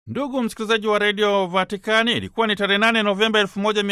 Ndugu msikilizaji wa redio Vatikani, ilikuwa ni tarehe 8 Novemba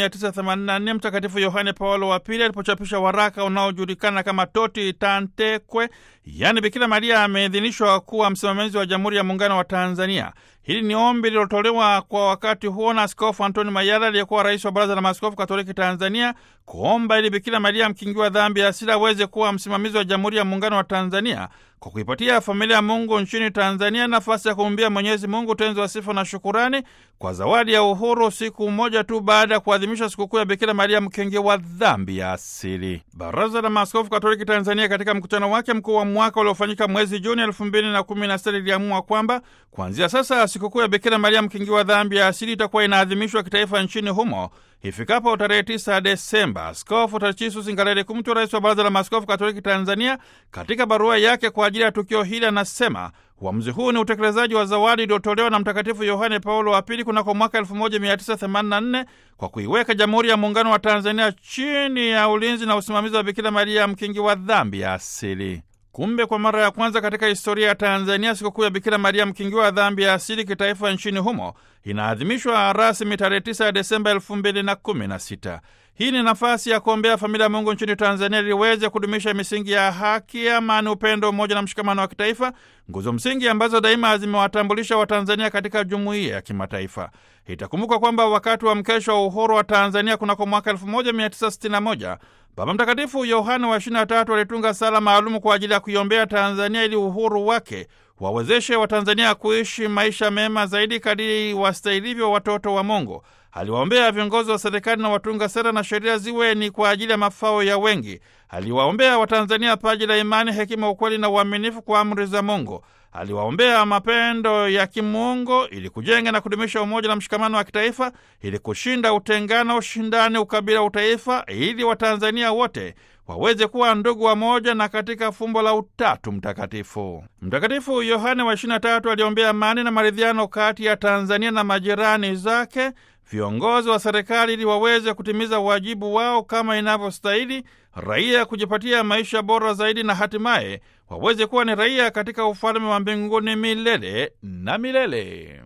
1984 Mtakatifu Yohane Paulo wa Pili alipochapisha waraka unaojulikana kama Toti Tantekwe, yaani Bikira Maria ameidhinishwa kuwa msimamizi wa Jamhuri ya Muungano wa Tanzania. Hili ni ombi lililotolewa kwa wakati huo na Askofu Antoni Mayala aliyekuwa rais wa Baraza la Maaskofu Katoliki Tanzania, kuomba ili Bikira Maria mkingiwa dhambi ya asili aweze kuwa msimamizi wa Jamhuri ya Muungano wa Tanzania kwa kuipatia familia ya Mungu nchini Tanzania nafasi ya kumwambia Mwenyezi Mungu utenzi wa sifa na shukurani kwa zawadi ya uhuru, siku moja tu baada ya kuadhimisha sikukuu ya Bikira Maria mkingi wa dhambi ya asili. Baraza la Maaskofu Katoliki Tanzania katika mkutano wake mkuu wa mwaka uliofanyika mwezi Juni elfu mbili na kumi na sita liliamua kwamba kuanzia sasa sikukuu ya Bikira Maria mkingi wa dhambi ya asili itakuwa inaadhimishwa kitaifa nchini humo ifikapo tarehe 9 Desemba. Askofu Tachisus Ngalale Kumtwa, rais wa Baraza la Maaskofu Katoliki Tanzania, katika barua yake kwa ajili ya tukio hili anasema uamuzi huu ni utekelezaji wa zawadi iliyotolewa na Mtakatifu Yohane Paulo wa Pili kunako mwaka 1984 kwa kuiweka Jamhuri ya Muungano wa Tanzania chini ya ulinzi na usimamizi wa Bikira Maria mkingi wa dhambi ya asili. Kumbe kwa mara ya kwanza katika historia ya Tanzania sikukuu ya Bikira Maria mkingiwa wa dhambi ya asili kitaifa nchini humo inaadhimishwa rasmi tarehe 9 ya Desemba 2016. Hii ni nafasi ya kuombea familia ya Mungu nchini Tanzania ili iweze kudumisha misingi ya haki, amani, upendo, umoja na mshikamano wa kitaifa, nguzo msingi ambazo daima zimewatambulisha Watanzania katika jumuiya ya kimataifa. Itakumbukwa kwamba wakati wa mkesho wa uhuru wa Tanzania kunako mwaka 1961 Baba Mtakatifu Yohane wa 23 alitunga sala maalumu kwa ajili ya kuiombea Tanzania ili uhuru wake wawezeshe Watanzania kuishi maisha mema zaidi kadiri wastahilivyo watoto wa Mungu. Aliwaombea viongozi wa serikali na watunga sera na sheria ziwe ni kwa ajili ya mafao ya wengi. Aliwaombea Watanzania paji la imani, hekima, ukweli na uaminifu kwa amri za Mungu. Aliwaombea mapendo ya kimungu ili kujenga na kudumisha umoja na mshikamano wa kitaifa, ili kushinda utengano, ushindani, ukabila, utaifa, ili Watanzania wote waweze kuwa ndugu wamoja na katika fumbo la Utatu Mtakatifu. Mtakatifu Yohane wa 23 aliombea amani na maridhiano kati ya Tanzania na majirani zake, viongozi wa serikali ili waweze kutimiza wajibu wao kama inavyostahili, raia kujipatia maisha bora zaidi, na hatimaye waweze kuwa ni raia katika ufalme wa mbinguni milele na milele.